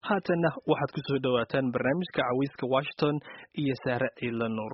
haatanna waxaad ku soo dhowaataan barnaamijka cawiiska washington iyo saare ciila nuur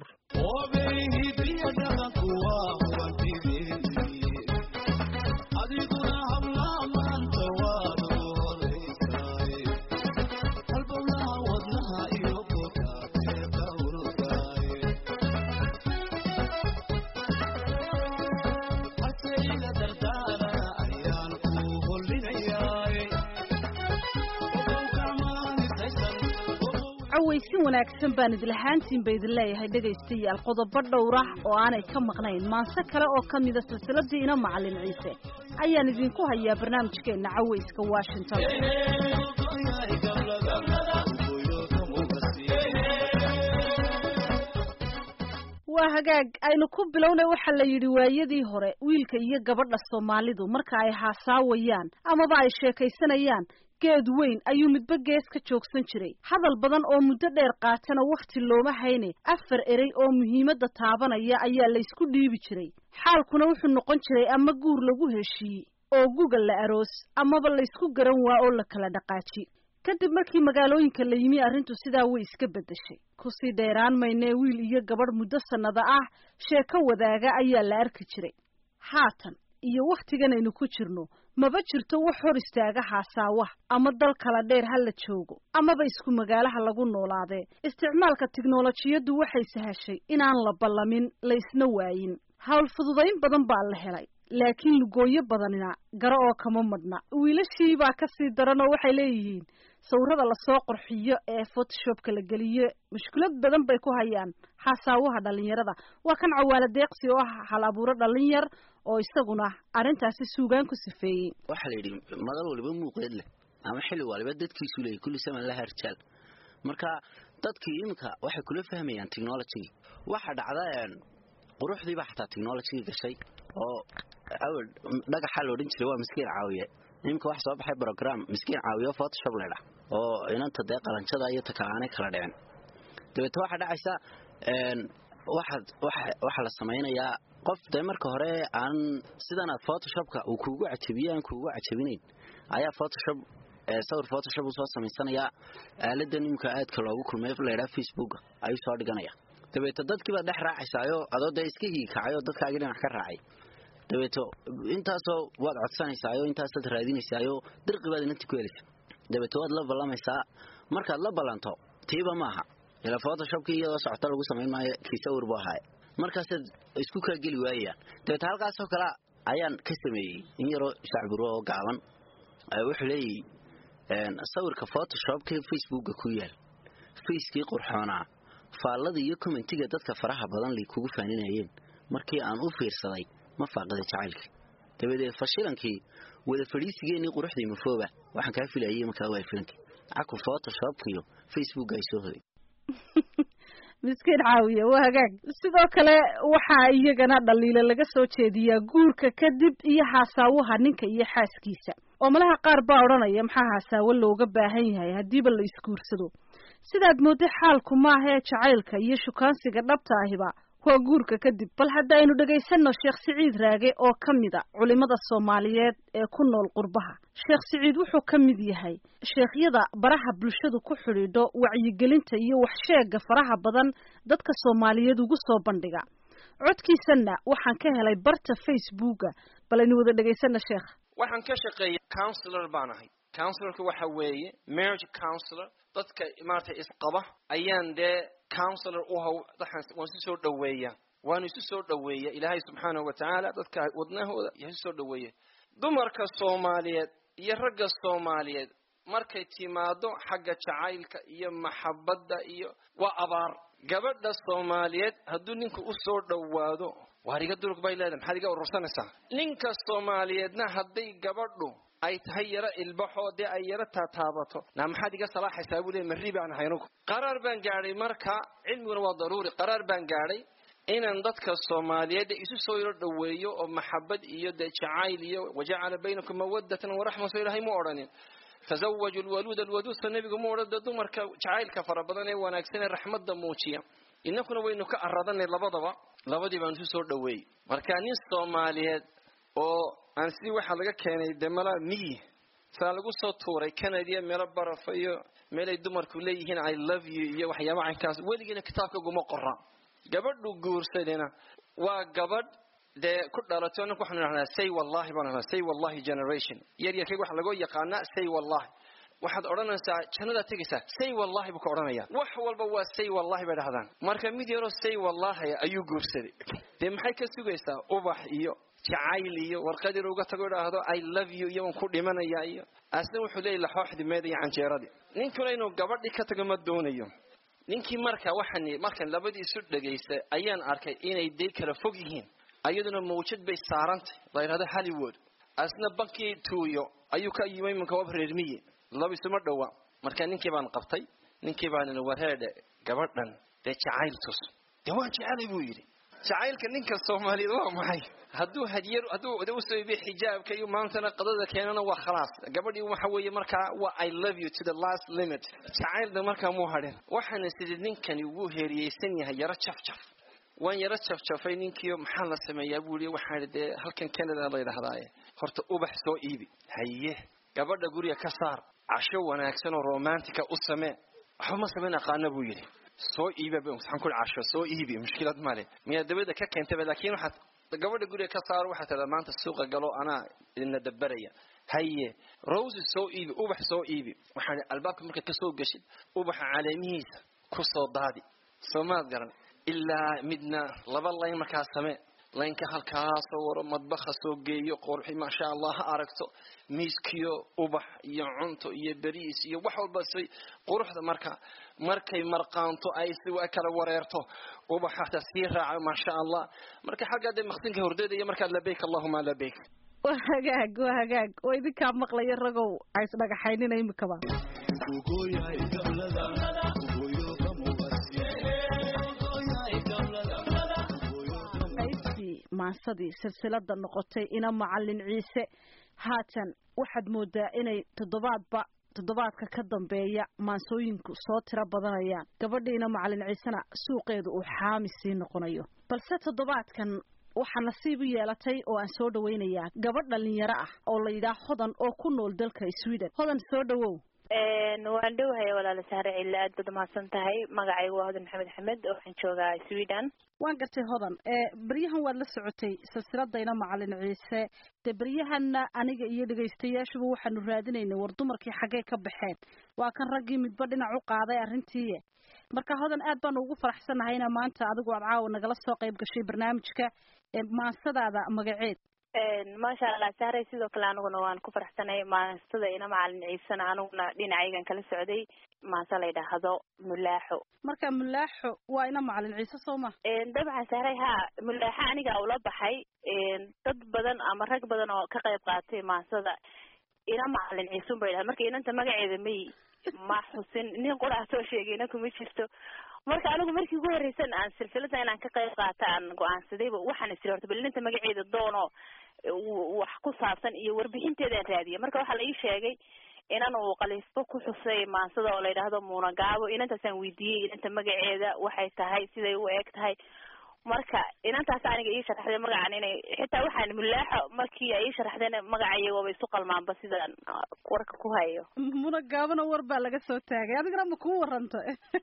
cawaysin wanaagsan baan idlahaantiin ba idin leeyahay dhegaystayaal qodobo dhowrah oo aanay ka maqnayn maanse kale oo ka mida silsiladii ina macalin ciise ayaan idinku hayaa barnaamijkeenna cawayska washington waa hagaag aynu ku bilownay waxaa la yidhi waayadii hore wiilka iyo gabadha soomaalidu marka ay haasaawayaan amaba ay sheekaysanayaan geed weyn ayuu midba gees ka joogsan jiray hadal badan oo muddo dheer qaatana wakhti looma hayne afar erey oo muhiimadda taabanaya ayaa laysku dhiibi jiray xaalkuna wuxuu noqon jiray ama guur lagu heshiiyey oo guga la aroos amaba laysku garan waa oo la kala dhaqaaji kadib markii magaalooyinka la yimi arrintu sidaa way iska beddeshay kusii dheeraan maynee wiil iyo gabadh muddo sannado ah sheeko wadaaga ayaa la arki jiray haatan iyo wakhtigan aynu ku jirno maba jirto wax hor istaaga haasaawaha ama dal kala dheer ha la joogo amaba isku magaalaha lagu noolaadee isticmaalka tiknolojiyaddu waxay sahashay inaan la ballamin laysna waayin hawl fududayn badan baa la helay laakiin lugooyo badanina garo oo kama madhna wiilashii baa ka sii daran oo waxay leeyihiin sawirada lasoo qorxiyo ee photoshopka la geliyo mushkilad badan bay ku hayaan haasaawaha dhalinyarada waa kan cawaala deeqsi oo ah hal abuuro dhallin yar oo isaguna arrintaasi suugaan ku sifeeyey waxaa la yidhi madal waliba muuqeed leh ama xilli waliba dadkiisu leeyay kulli saman laha rijaal marka dadkii iminka waxay kula fahmayaan technology waxa dhacda quruxdiibaa xataa technology gashay oo awel dhagaxaa la odhan jiray waa miskiin caawiye iminka waxa soo baxay brogram miskiin caawiye photoshop leydha oo inanta dee qalanjada iyo takaaanay kala dhicin dabeete waxaa dhacaysa waxaad waxaa la samaynayaa qof dee marka hore aan sidanaad photoshopka uu kuugu cajabiye aan kuugu cajabinayn ayaa photoshop sawir photoshop uu soo samaysanayaa aaladan imika aadka loogu kulmay laydhaa facebook ayuu soo dhiganaya dabeeto dadkiibaad dhex raacaysaayo adoo dee iska hiikacay oo dadkaagii dhinac ka raacay dabeeto intaasoo waad codsanaysaayo intaasaad raadinaysaayo dirqi baad inanti ku helaysa dabeeto waad la ballamaysaa markaad la ballanto tiiba maaha ila photoshopkii iyadoo socota lagu samayn maayo kii sawir buu ahaaye markaasaad isku kaa geli waayayaan dabeete halkaasoo kale ayaan ka sameeyey in yaroo shacbiro oo gaaban wuxuu leeyahy sawirka photoshopka facebooka ku yaal facekii qurxoonaa faallada iyo commentiga dadka faraha badan lay kugu faaninayeen markii aan u fiirsaday ma faaqida jacaylkii dabadeed fashilankii wada fadhiisigeenii quruxdii mafooba waxaan kaa filayay markaa waa filankii caku photoshopkiyo facebook ay soo hoday miskiin caawiye waa hagaag sidoo kale waxaa iyagana dhaliilo laga soo jeediyaa guurka kadib iyo haasaawaha ninka iyo xaaskiisa oo malaha qaar baa odhanaya maxaa haasaawo looga baahan yahay haddiiba la isguursado sidaad moodday xaalku maahee jacaylka iyo shukaansiga dhabta ahiba waa guurka kadib bal haddaynu dhegaysanno sheekh siciid raage oo ka mid a culimmada soomaaliyeed ee ku nool qurbaha sheekh siciid wuxuu ka mid yahay sheekhyada baraha bulshadu ku xidhiidho wacyigelinta iyo waxsheega faraha badan dadka soomaaliyeed ugu soo bandhiga codkiisanna waxaan ka helay barta facebooka bal aynu wada dhegaysanno sheekh waxaan ka shaqeeya counsilor baan ahay counsilorka waxa weeye marriage counsilor dadka maaragtay isqaba ayaan dee counsilor u haw waan isu soo dhoweeyaa waanu isu soo dhoweeya ilaahay subxaanahu wa tacaala dadka wadnahooda iyo isu soo dhoweeya dumarka soomaaliyeed iyo ragga soomaaliyeed markay timaado xagga jacaylka iyo maxabadda iyo waa abaar gabadha soomaaliyeed hadduu ninku u soo dhowaado waar iga durug bay leedahay maxaad iga urursanaysaa ninka soomaaliyeedna hadday gabadhu ay tahay yaro ilbaxoo dee ay yaro taataabato naa maxaad iga salaaxaysaa buu leey marri baan ahay anugu qaraar baan gaadhay marka cilmiguna waa daruuri qaraar baan gaadhay inaan dadka soomaaliyeed isu soo yaro dhoweeyo oo maxabad iyo dee jacayl iyo wajacala baynakum mawadatan waraxma soo ilaahay mu odhanin tazawaju lwaluud alwaduudsa nebigu mu odhan dee dumarka jacaylka fara badan ee wanaagsan ee raxmadda muujiya innakuna waynu ka aradanay labadaba labadii baan isu soo dhoweeyey marka nin soomaaliyeed oo aan sidii waxaa laga keenay dee mala miyi saa lagu soo tuuray canadiya meelo barafa iyo meelay dumarku leeyihiin i love you iyo waxyaaba caynkaas weligiina kitaabka guma qora gabadhu guursadina waa gabadh dee ku dhalato ninku waxaanu idhahnaa say wallahi baan idhahnaa say wallahi generation yar yarkayga waxa lagoo yaqaanaa say wallahi waxaad odhanaysaa jannadaad tegaysaa say wallahi buu ka odhanaya wax walba waa say wallahi bay dhahdaan marka mid yaroo say wallahi ayuu guursaday dee maxay ka sugaysaa ubax iyo jacayl iyo warqad yar uga tago idhaahdo i love you iyo waan ku dhimanaya iyo asna wuxuu leeyahy laxooxdii meeda iyo canjeeradii ninkuna inuu gabadhii ka tago ma doonayo ninkii marka waxaan markan labadii isu dhagaystay ayaan arkay inay dee kala fog yihiin ayaduna mawjad bay saarantay la yidhahdo hollywood asna bankii tuuyo ayuu ka yimay iminka wab reermiye laba isuma dhowa marka ninkii baan qabtay ninkii baan wareedhe gabadhan dee jacayl tus dee waan jecelay buu yidhi jacaylka ninka soomaaliyeed waa maxay hadduu hadiyar hadduu usoo iibiyo xijaabka iyo maantana qadada keenana waa khalaas gabadhii waxa weeye markaa waa i love you to the last limit jacaylda markaa muu hadhin waxaana sidii ninkani wuu heeriyeysan yahay yaro jafjaf waan yaro jafjafay ninkiio maxaa la sameeyaa buu yidhi waxaa idhi dee halkan canada la yidhahdaaye horta ubax soo iibi haye gabadha guriga ka saar casho wanaagsan oo romantica u samee waxba ma samayn aqaana buu yidhi soo iiba waxaan ku casho soo iibi mushkilad male miyaa dabada ka keentaba laakiin waxaad gabadha guriga ka saaro waxaad tidhahdaa maanta suuqa galo anaa idinla dabaraya haye roses soo iibi ubax soo iibi waxaan albaabka markaad ka soo geshid ubaxa caleemihiisa ku soo daadi soo maad garan ilaa midna laba layn markaa samee laynka halkaasoo waro madbaha soo geeyo qorxi maasha allah ha aragto miiskiyo ubax iyo cunto iyo beriis iyo wax walba say quruxda marka markay marqaanto ay si kala wareerto ubaxata sii raaco maasha allah marka xaggaa dee maqsinka hordeedaya markaa labayk allahuma labayk waa hagaag waa hagaag oo idinkaa maqlaya ragow ha isdhagaxaynina imikaba maasadii silsilada noqotay ina macalin ciise haatan waxaad moodaa inay toddobaadba toddobaadka ka dambeeya maansooyinku soo tiro badanayaan gabadhiina macalin ciisena suuqeedu uu xaami sii noqonayo balse toddobaadkan waxaa nasiib u yeelatay oo aan soo dhawaynayaa gabadh dhalinyaro ah oo la yidhaah hodan oo ku nool dalka sweden hodan soo dhawow waan dhowhaya walaala sahre cille aad baad umahadsan tahay magacaygu waa hodan maxamed axmed oo waxaan joogaa sweden waan gartay hodan beryahan waad la socotay silsiladayna macalin ciise dee beryahanna aniga iyo dhegaystayaashuba waxaanu raadinaynay war dumarkii xaggee ka baxeen waa kan raggii midba dhinac u qaaday arrintii marka hodan aad baanu ugu faraxsannahay inaa maanta adigu aad caawa nagala soo qayb gashay barnaamijka maansadaada magaceed maasha allah sahray sidoo kale aniguna waan ku faraxsanay maastada ina macalin ciisena aniguna dhinacaygan kala socday maase la ydhaahdo mulaaxo marka mulaaxo waa ina macalin ciise soo ma dabcan sahray ha mulaaxo aniga ula baxay dad badan ama rag badan oo ka qayb qaatay maasada ina macalin ciisun ba ydhahda marka inanta magaceeda may ma xusin nin qura soo sheegayna kuma jirto marka anigu markii ugu horreysan aan silsilada inaan ka qayb qaata aan go-aansadayba waxaan isiri horta bal inanta magaceeda doono wax ku saabsan iyo warbixinteedaan raadiya marka waxaa la ii sheegay inan uu qaliisbo ku xusay maansada oo la yidhaahdo muunagaabo inantaasaan weydiiyey inanta magaceeda waxay tahay siday u eg tahay marka inantaas aniga ii sharaxday magacan inay xitaa waxaan mulaaxo markii ay ii sharaxdeen magacaya waaba isu qalmaanba sidaan warka ku hayo munagaabona war baa laga soo taagay adigana ma kuu waranta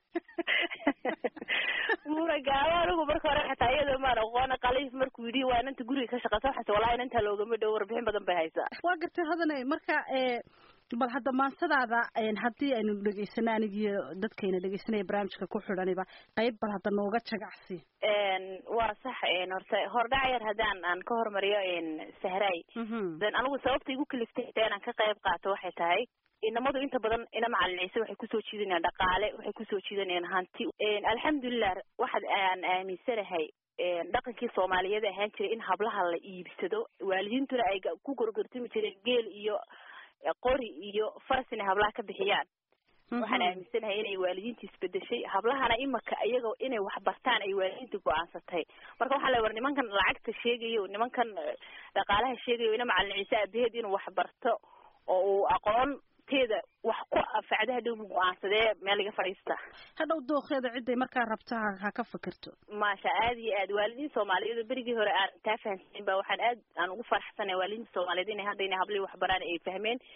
munagaabo anigu marka hore xataa iyadoo maan aqoona qaliif markuu yidhi waa inanta guriga ka shaqeysa waxaase wallahi inantaa loogama dhow warbixin badan bay haysaa waa gartay hodane marka bal hadda maansadaada haddii aynu dhegeysano anigiyo dadkayna dhegeysanaya barnaamijka ku xidhaniba qayb bal hadda nooga jagacsi waa sax horta hordhac yar haddaan aan ka hormariyo sahray den anigu sababta igu kaliftay xitaa inaan ka qayb qaato waxay tahay inamadu inta badan ina macalin ciise waxay kusoo jiidanayaan dhaqaale waxay kusoo jiidanayaan hanti alxamdulilah waxaad aan aaminsanahay dhaqankii soomaaliyeed ahaan jiray in hablaha la iibsado waalidiintuna ay ku gorgortami jireen geel iyo qori iyo faras inay hablaha ka bixiyaan waxaan aaminsanahay inay waalidiinta isbedeshay hablahana imaka iyagoo inay wax bartaan ay waalidiinta go-aansatay marka waxaa la war nimankan lacagta sheegayo nimankan dhaqaalaha sheegayo ina macalin ciise aabaheed inuu wax barto oo uu aqoon teeda wax ku anfacda hadhow mu go-aansadee meel iga fadhiista hadhow dookeeda ciday markaa rabta ha ka fikirto maasha aad iyo aad waalidiin soomaaliyeed oo berigii hore aan taa fahamsanin ba waxaan aad aan ugu faraxsanay waalidiinta soomaaliyeed inay hadda inay hablihii waxbaraan ay fahmeen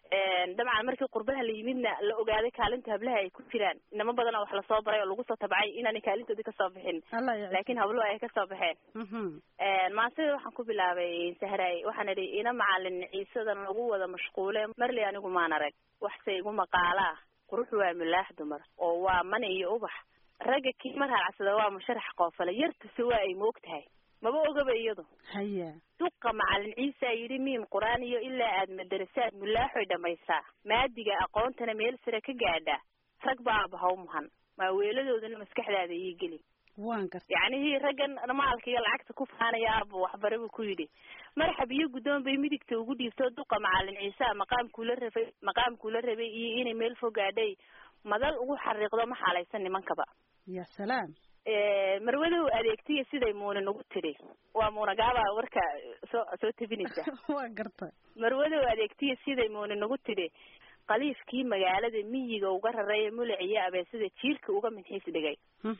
dabcan markii qurbaha la yimidna la ogaaday kaalinta hablaha ay ku jiraan inamo badana wax lasoo baray oo lagu soo tabcay inaanay kaalintoodii kasoo bixin laakiin habluhu ay kasoo baxeen maasida waxaan ku bilaabay sahraay waxaan idhi ina macalin ciisadan lagu wada mashquule marley anigu maan arag waxse igu maqaalaa qurux waa milaax dumar oo waa man iyo ubax ragga kii mar halacsada waa musharax qoofale yartuse waa ay moog tahay maba ogaba iyadu haya duqa macalin ciisa yidhi miim qur-aan iyo ilaa aad madarasaad mulaaxoy dhamaysaa maadiga aqoontana meel sare ka gaadhaa rag baa abahaw muhan maaweeladoodana maskaxdaada ii geli waan garta yacnihii raggan maalka iyo lacagta ku faanaya aaba waxbare buu ku yidhi marxab iyo guddoon bay midigta ugu dhiibto duqa macalin ciisa maqaamkuula rabay maqaamkuula rabay iyo inay meel fogaadhay madal ugu xariiqdo ma xaalaysan nimankaba ya salaam marwadow adeegtiya siday muuna nagu tidhi waa muunagaaba warka soo soo tebinaysa waa garta marwadow adeegtiya siday muuna nagu tidhi qaliifkii magaalada miyiga uga raray mulac iyo abeesada jiirka uga minxiis dhigay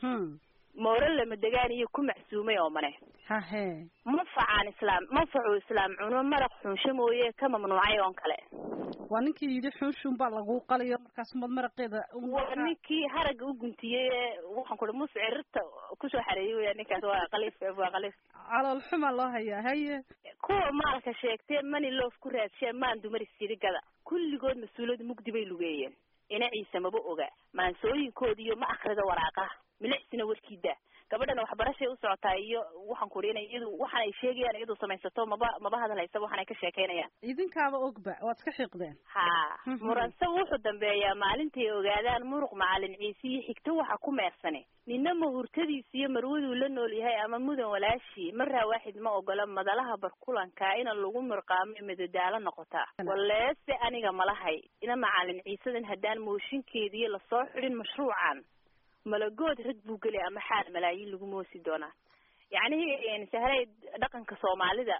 mooro lama degaan iyo ku macsuumay oo mane hahe manfacaan islaam manfacuu islaam cuno maraq xunsho mooye ka mamnuucay oon kale waa ninkii yidhi xunshuun baa lagu qaliyo markaas mad maraqeeda waa ninkii haragga u guntiyey ee waxaan ku uhi muscirirta kusoo xareeyey weya ninkaas waa qaliif waa qaliif calool xuma loo hayaa haye kuwa maalka sheegtee mani loof ku raadshee maan dumar isirigada kulligood mas-uuliyad mugdi bay lugeeyeen ina ciise maba oga maansooyinkoodi iyo ma akrida waraaqaha milicsina warkiida gabadhana waxbarashay u socotaa iyo waxaan ku ina iyadu waxaan ay sheegayaan iyadu samaysato maba maba hadalhaysa waxaan ay ka sheekaynayaan idinkaaba ogba waad iska xiiqdeen ha muransa wuxuu dambeeyaa maalintay ogaadaan muruq macalin ciise iyo xigto waxa ku meersane nina mahurtadiisa iyo marwaduu la nool yahay ama mudan walaashii maraa waaxid ma ogola madalaha barkulanka ina lagu murqaamo madadaalo noqotaa waleese aniga malahay ina macalin ciisadan haddaan mooshinkeediiyo lasoo xidhin mashruucan malagood rag buu gelay ama xaal malaayiin lagu moosi doonaa yacnihii sahray dhaqanka soomaalida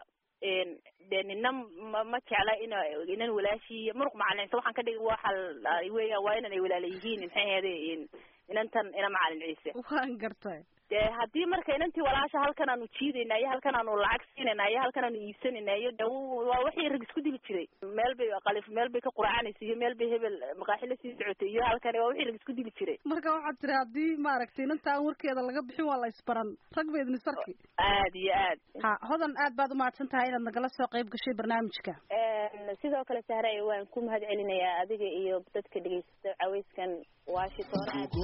dee nina ma ma jecla in inan walaashii muruq macalin ciise waxaan ka dhigi waxa weeyaan waa inan ay walaala yihiin maxay ahayde inantan ina macalin ciise waan gartay dee haddii marka inantii walaasha halkan aanu jiidayna iyo halkan aanu lacag siinayna iyo halkan aanu iibsanayna iyo de waa wixii rag isku dili jiray meel bay qalif meel bay ka quracanaysa iyo meel bay hebel maqaaxi la sii socotay iyo halkan waa wixii rag isku dili jiray marka waxaad tiri haddii maaragtay inanta aan warkeeda laga bixin waa la isbaran rag ba idin sarki aad iyo aad ha hodan aad baad umahadsan tahay inaad nagala soo qayb gashay barnaamijka sidoo kale sahray waan ku mahad celinayaa adiga iyo dadka dhegeysta cawayskan washington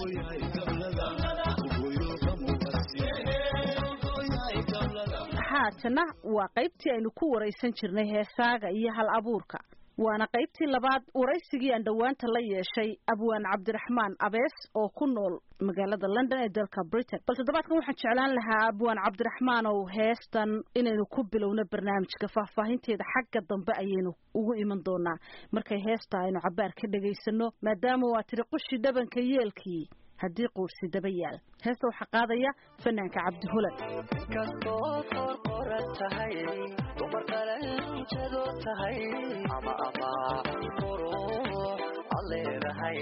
haatana waa qaybtii aynu ku waraysan jirnay heesaaga iyo hal abuurka waana qaybtii labaad waraysigii aan dhowaanta la yeeshay abwaan cabdiraxmaan abees oo ku nool magaalada london ee dalka britain bal toddobaadkan waxaan jeclaan lahaa abwaan cabdiraxmaan ow heestan inaynu ku bilowno barnaamijka faahfaahinteeda xagga dambe ayaynu ugu iman doonaa markay heesta aynu cabaar ka dhegaysano maadaama waa tiri qushi dhabanka yeelkii haddii quursi daba yaal heesta waxaa qaadaya fanaanka cabdi hulan kastoo qorqoran tahay dumar qalanjado tahay ama ama qurux ad leedahay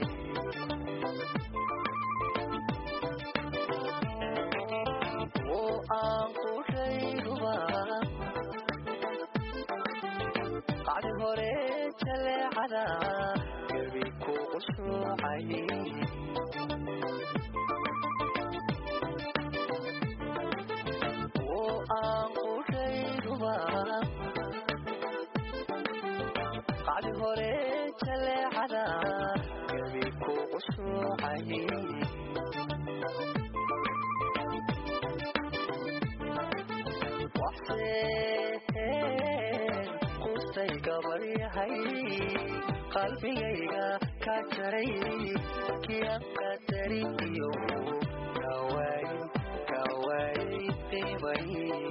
oo aan qushayduba qacdi hore jaleecada gebi ku qushuucay qacdi hore jaleecada gebi ku qushuucay waxseen qustay gabaryahay qalbigayga ka jaray kian qadarin iyo kawaay kawaay qiimay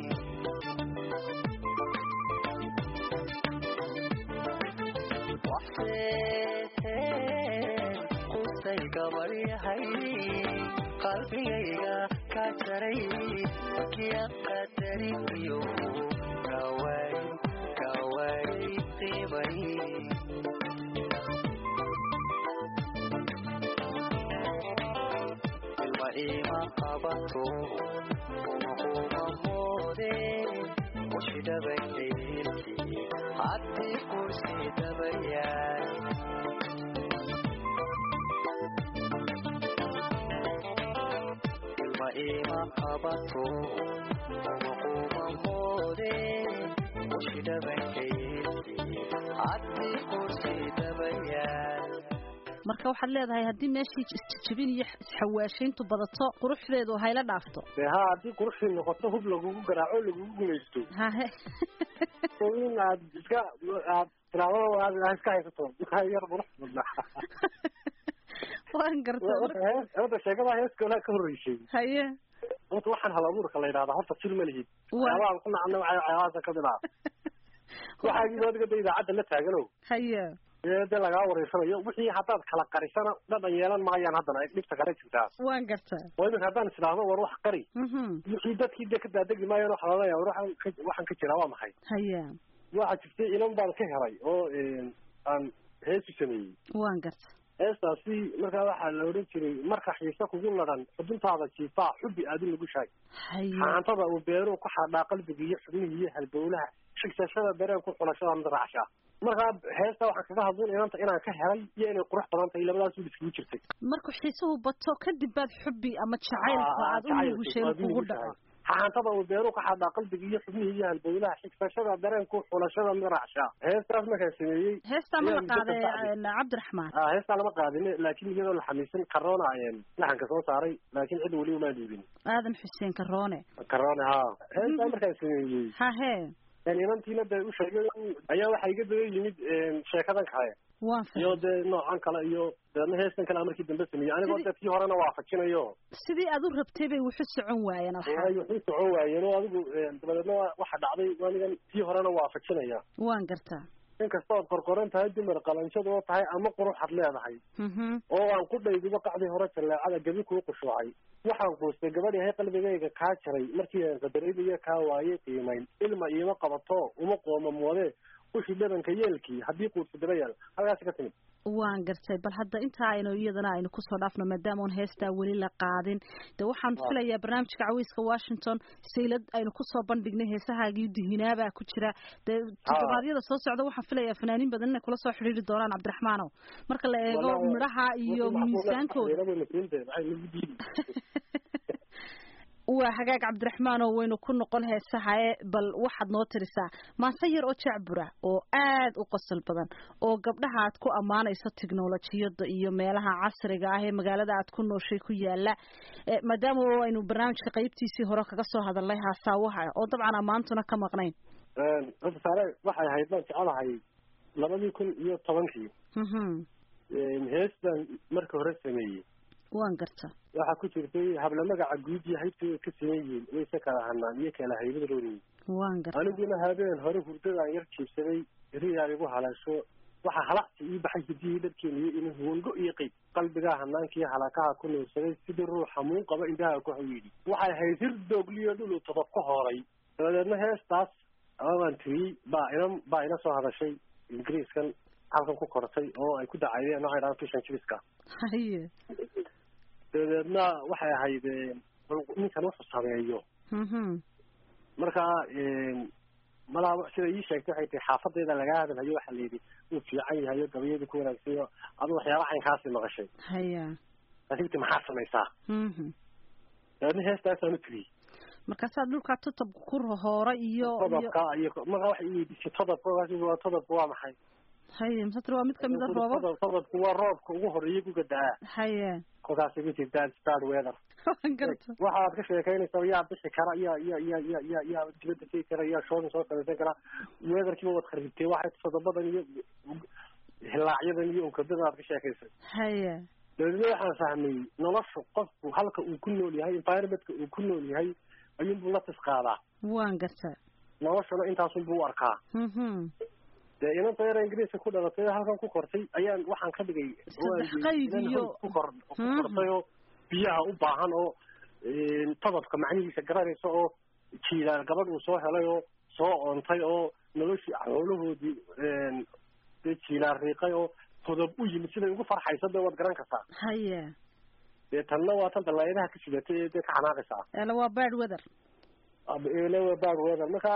qustay gabaryahay qalbigayga ka jaray kian qadarin iyo kawaay kawaay qiimay ilma ima qabato uma uma moode ushidhabaylki haddii kursi dabayaal ilma ima qabato umaquma moode ushi dhabankaysi haddii kursi dabayaal marka waxaad leedahay haddii meeshii isjijibin iyo isxawaashayntu badato quruxdeedu hayla dhaafto dee ha haddii quruxdii noqoto hub lagugu garaaco o lagugu gumaysto hahe oo in aad iska aad tiraado aad aad iska haysato maxaa yar qurux badnaa waan garta horta sheekada heeskoolaa ka horreysay haye horta waxaan hal abuurka la yidhahdaa horta fil ma lihid Waa. waxyaabahan ku nacna waxay waxyaabahaasa kamid ah waxaagii adiga de idaacadda la taaganow haye ee dee lagaa wareysanayo wixii haddaad kala qarisana dhadhan yeelan maayaan haddana ay dhibta kale jirtaa waan garta oo iminka haddaan isdhaahdo war wax qari mhm wixii dadkii dee ka daadegi maayaan waxa laleeyahay war waxaan ka- waxaan ka jiraa waa maxay haye waxaa jirtay ilan baan ka helay oo aan heesu sameeyey waan garta heestaasi markaa waxaa la odhan jiray marka xiise kugu ladhan xubintaada jiifaa xubbi aadin lagu shaag haye xaantada uu beeruhu ku xadhaa qalbiga iyo xubnihii iyo halbowlaha shigsashada dareen ku xulashada mid raacshaa markaa heesta waxaan kaga hadlin inanta inaan ka helay iyo inay qurux badan tahay labadaas wil iskugu jirtay markuu xiisuhu bato kadib baad xubbi ama jacaylka aad u nugusheen kugu dhaco xaantada uu beeruhu ka xadhaa qalbiga iyo xubnihii iyo halbowlaha shigsashada dareen ku xulashada mid raacshaa heestaas markaan sameeyey heestaa ma la Ayaa muddo qaaday ka bacdi. een, cabdiraxmaan ah heestaa lama qaadin laakiin iyadoo la xamiisan karoona laxanka soo saaray laakiin cid weli uma dhiibin aadan xuseen karoone karoona ha heestaa markaan sameeyey hahe inantiina dee u sheegay ayaa waxaa iga daba yimid sheekadan kale waan iyo fahmay dee noocan kale iyo deedna heestan kale markii dambe sameeyey anigoo Sidii- dee tii horena waafajinayo sidii aad u rabtay bay wuxu socon waayeen waxaa ay waxu socon waayeen oo adigu dabadeedna waa- waxa dhacday anigan tii horena waafajinaya waan gartaa inkasta ood qorqoran tahay dumar qalanshad oo tahay ama quruxad leedahay mhm oo aan ku dhaydiba qacdii hore jaleecada gebi kuu qushuucay waxaan quustay gabadh yahay qalbigayga kaa jaray markii aan qadaraynayo kaa waayey qiimayn ilma iima qabato uma qooma moode ushi dhabanka yeelkii haddii quudsa daba yaal halkaasi ka timid waan gartay bal hadda intaa aynu iyadana aynu kusoo dhaafno maadaama oon heestaa weli la qaadin de waxaan Waa. filayaa barnaamijka cawiiska washington saylad aynu kusoo bandhignay heesahaagii dihinaabaa ku jira dee toddobaadyada soo socda waxaan filayaa fanaaniin badan inay kula soo xidhiiri doonaan cabdiraxmaanow marka la eego Wallahi, midhaha iyo miisaankooda waa hagaag cabdiraxmaan oo waynu ku noqon heesaha e bal waxaad noo tirisaa maase yar oo jacbura oo aad u qosol badan oo gabdhaha aad ku ammaanayso tiknolojiyada iyo meelaha casriga ah ee magaalada aad ku nooshay ku yaala Eh, maadaama oo aynu barnaamijka qaybtiisii hore kaga soo hadalnay haasaawaha oo dabcan ammaantuna ka maqnayn horta saare waxay ahayd baan jecelahay labadii kun iyo tobankii Mhm. heestan marka hore sameeyey waan garta waxaa ku jirtay habla magaca guud iyo haybta way ka siman yihiin wayse kala hanaan iyo kala haybad rooniyi waan garta aniguna habeen hore hurdadaan yar jiibsaday riyaa igu haleesho waxaa halacsi ii baxay hidihii dharkeena iyo inu huwango iyo qeyb qalbigaa hanaankiiyo halakaha ku nuursaday sidii ruux hamuun qaba indhaha ku hawiidhi waxay ahayd hir doogliyo dhulu todob ka hooray dabadeedna heestaas ababaan tiriyey baa ina baa ina soo hadashay ingiriiskan halkan ku kortay oo ay ku dacaydeen waxay dhahaan fishan jibiska haye dabadeedna waxay ahayd bal ninkan wuxuu sameeyo Mhm. markaa malaa sida ii sheegtay waxay tahay xaafadayda lagaa hadalhayo waxaa layidhi wuu fiican yahay oo gabayadu ku wanaagsanyo adu waxyaaba caynkaasi maqashay haya laakiinti maxaa samaysaa Mhm. dabeedna heestaasaan u tiriyey markaasaa dhulkaa tutab ku hoora iyo iyo todobka iyo markaa waxay iweydiisay todobka markaas waa todobka waa maxay haye masatr waa mid kamid a roobab Todob- todobku waa roobka ugu horeeyay guga da-aa haye kolkaas igu jirtaa start weather waan garta waxaad ka sheekaynaysaa yaa bixi kara yaa yaa yaa yaa yaa yaa dibadda tegi kara yaa shoodin soo samaysan kara weatherkiiba waad kharibtay waxay todobadan iyo hilaacyadan iyo unkadadan aad ka sheekaysay haye dabeedna waxaan fahmay nolosha qofku halka uu ku nool yahay environmentka uu ku nool yahay ayuunbuu la tisqaadaa waan garta noloshana intaasunbuu u arkaa Mhm. dee inanta yara ingiriiska ku dhalatay oo halkan ku kortay ayaan waxaan ka dhigay Saddex qayb iyo- ku kor ku Mhm. kortay oo biyaha u baahan oo todobka macnihiisa garanaysa oo jiilaal gabadh uu soo helay oo soo oontay oo noloshii xoolahoodii dee jiilaal riiqay oo todob u yimid siday ugu farxaysa dee waad garan kartaa haye dee tanna waa tan dalaayadaha ka sidatay ee dee ka xanaaqaysaa ele waa bad weather lewa bad weather marka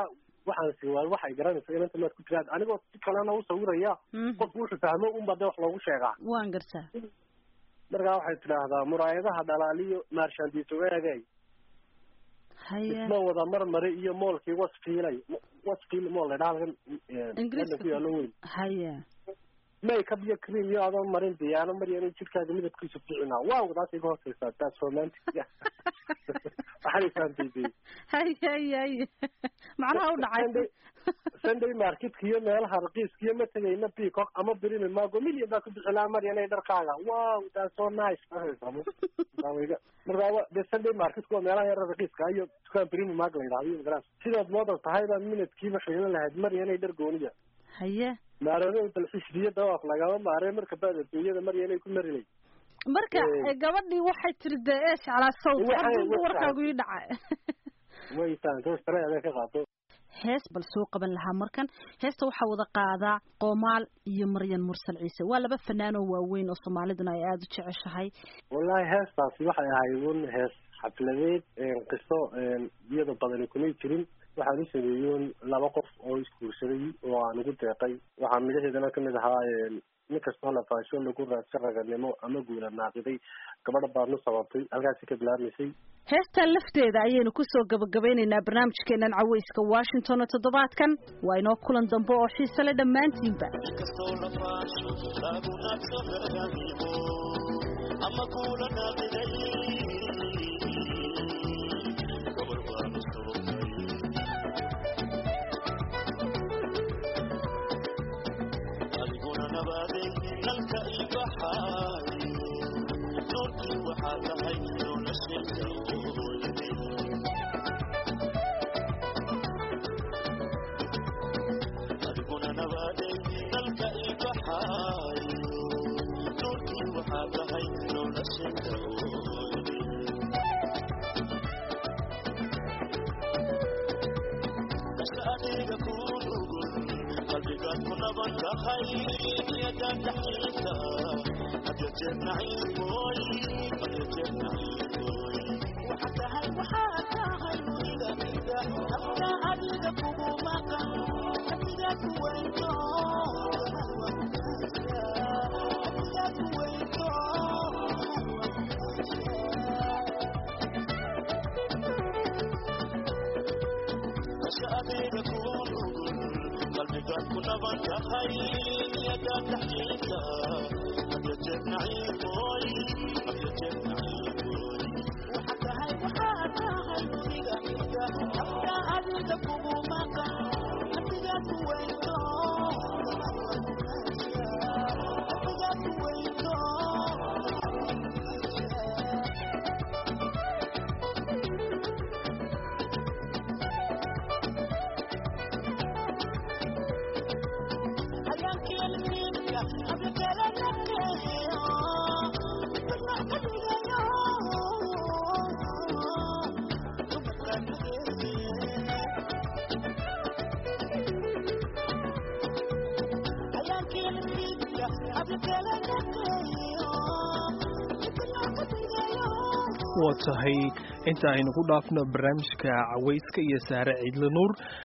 waxaan si waa waxay garanaysa inanta maad ku tiraad anigoo si kalena u sawiraya qofku wuxuu fahmo unba dee wax loogu sheegaa waan gartaa markaa waxay tidhaahdaa muraayadaha dhalaaliyo maarshaandiisogaagay haye isma wada marmari iyo moolkii wasfiilay wasfiil mool la dhaha halkan Ingiriiska ku yaalo weyn haye makeup iyo cream iyo adoon marin diyaano maryan jirkaaga midabkiisu ficina waaw taas iga hooseysaa taas romantic waxaan fahamtay haye haye haye macnaha u dhacay sunday marketka iyo meelaha raqiiska iyo ma tegayna peacock ama brimi mago million baa ku bixinaa maryanay dharkaaga wow that's so nice markaa wa- dee sunday marketku waa meelaha yara raqiiska iyo dukaan brimi mag la yidhahdo iyo magaras sidaad moodan tahayba minadkiiba xiilan lahayd maryanay dhar gooniya haye maarado dalxishriyo dawaaf lagama maaree marka baad adduunyada maryanay ku marinay marka Eh. eh, gabadhii waxay tiri dee ee jeclaa sawt Waxay- haddii waxay- warkaagu ii dhacay way fahanto sare adaa ka qaato hees bal soo qaban lahaa markan heesta waxaa wada qaadaa qoomaal iyo maryan mursal ciise waa laba fanaan oo waaweyn oo soomaaliduna ay aada u jeceshahay wallahi heestaasi waxay ahayd un hees xafladeed qiso iyada badani kumay jirin waxaan u sameeyey un laba qof oo isguursaday oo aan ugu deeqay waxaa midhaheedana kamid ahaa nin kastoo lafaasho lagu raadsa raganimo ama guula naaqiday gabadha baadnu sababtay halkaasi ka bilaabmaysay heestan lafteeda ayaynu kusoo gabagabeynaynaa barnaamijkeenan caweyska washington oo toddobaadkan waa inoo kulan dambe oo xiise le dhammaantiinba inkastoo la faasho lagu naadso raganimo ama kuula naaqiday gabar baanu sababtay adiguna nabaaday nalka ibaxaayo doorkii waxaa tahay noloshayda ooyday adiguna nabaaday dalka ibaxaayo doorkii waxaa tahay noloshayda ooyday kasha adeega kuu nugul qalbigaad ku naban tahay niyadaad dhaxaysa hadya jeer naciimooy hadya jeer naciimooy waxa tahay waxaa tahay weliga mida afka adiga kugu maqan adiga ku weyno adiga ku weyno kasha adeega kuu nugul qalbigaad ku naban tahay niyadaad dhaxaysa hadya jeer naciimooy hadya jeer naciimooy waxa tahay waxaa tahay weliga mida afka adiga kugu maqan adiga ku weyno adiga ku weyno waa tahay inta aynu ku dhaafno barnaamijka caweyska iyo saare ciidle nuur